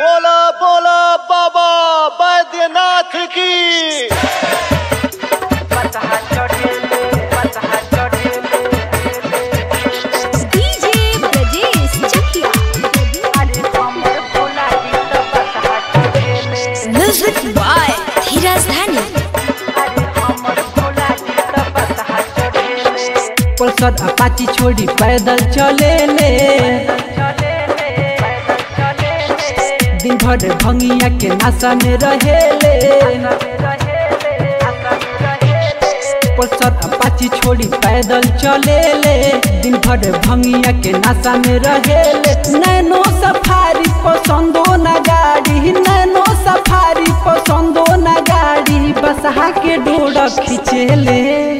बोला बोला बाबा बैद्यनाथ की DJ Brajesh Chakia music by Dheeraj Dhani Pulsar Apache छोड़ी पैदल चले ले दिन भर भंगिया के नशा में रहे ले पल्सर अपाची छोड़ी पैदल चले ले दिन भर भंगिया के नशा में रहे ले नैनो सफारी पसंदो न गाड़ी नैनो सफारी पसंदो न गाड़ी बसहा के डोर खींचे ले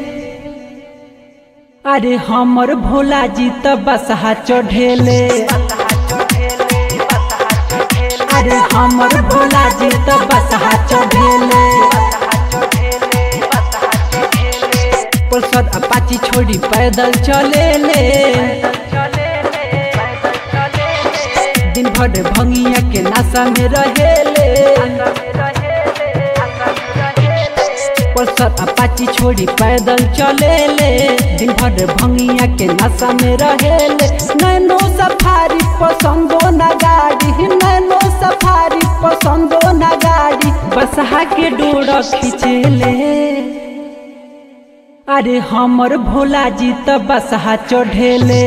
अरे हमर भोला जी त बसहा चढ़ेले अरे हमर भोला जी त बसहा चढ़ेले पल्सर अपाची छोड़ी पैदल चलेले दिन भर भंगिया के नशा में रहेले पल्सर अपाची छोड़ी पैदल चलेले दिन भर भंगिया के नशा में रहेले नैनो सफारी पसंदो न गाड़ी नैनो सफारी पसंदो न गाड़ी बसहा के डोर खींचेले अरे हमर भोला जी त बसहा चढ़ेले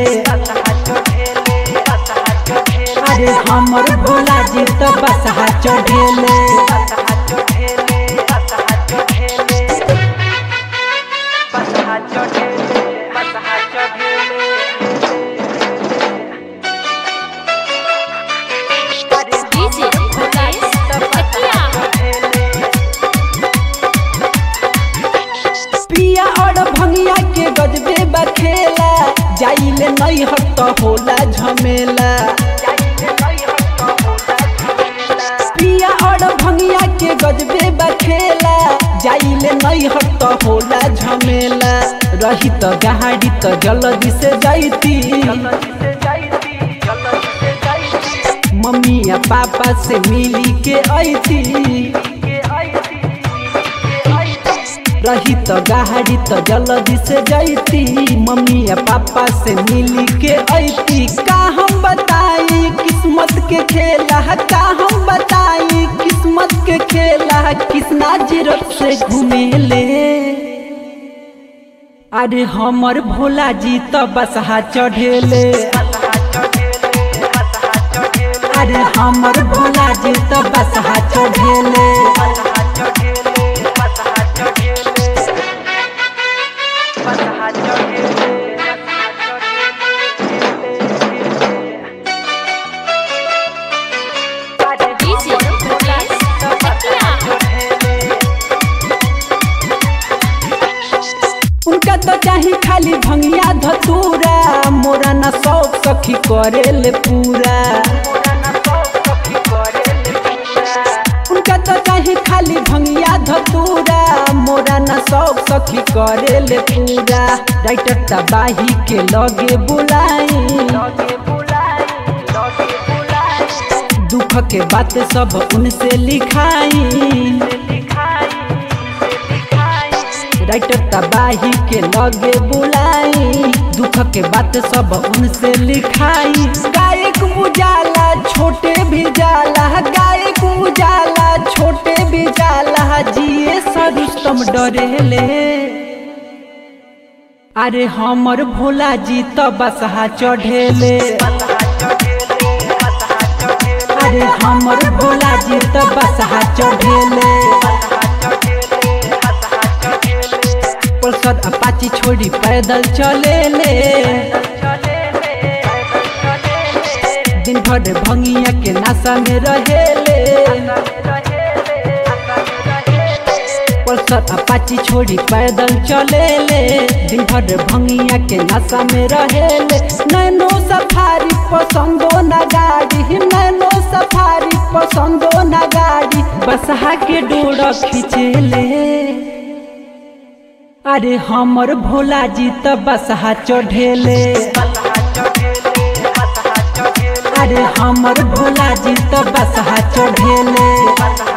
अरे हमर भोला जी त बसहा चढ़ेले डीजे ब्रजेश चकिया पिया और भंगिया के गजबे बखेला जाइले नहीं हट होला झमेला पिया और भंगिया के गजबे बखेला जाइले नहीं हट होला झमेला रही तो गाड़ी तो जल्दी से जाइती मम्मी या पापा से मिली के ऐती रही तो गाड़ी तो जल्दी से जाती मम्मी या पापा से मिली के ऐती का हम बताई किस्मत के खेला का हम बताई किस्मत के खेला किसना जीरत से घूमेले अरे हमर भोला जी तो बसहा चढ़ेले अरे हमर भोला जी तो बसहा चढ़ेले डीजे ब्रजेश चकिया उनका तो चाही खाली भंगिया धतूरा मोरा न शौक सखी करेले पूरा उनका तो चाही खाली भंगिया धतूरा मोरा न शौक सखी करेले पूरा राइटर तबाही के लगे बुलाई दुख के बात सब उनसे लिखाई राइटर तबाही के लगे बुलाई दुख के बात सब उनसे लिखाई गायक उजाला छोटे भी जाला गायक उजाला छोटे भी जाला जिए सरुस्तम डरेले अरे हमर भोला जी तो बसहा चढ़ेले अरे हमर भोला जी तो बसहा चढ़ेले पल्सर अपाची छोड़ी पैदल चलेले दिन भर भंगिया के नशा में रहेले पल्सर अपाची छोड़ी पैदल चलेले दिन भर भंगिया के नशा में रहेले नैनो सफारी पसंदो न गाड़ी नैनो सफारी पसंदो न गाड़ी बसहा के डोर खींचेले अरे हमर भोला जी त बसहा चढ़ेले अरे हमर भोला जी तो बसहा बढ़ेले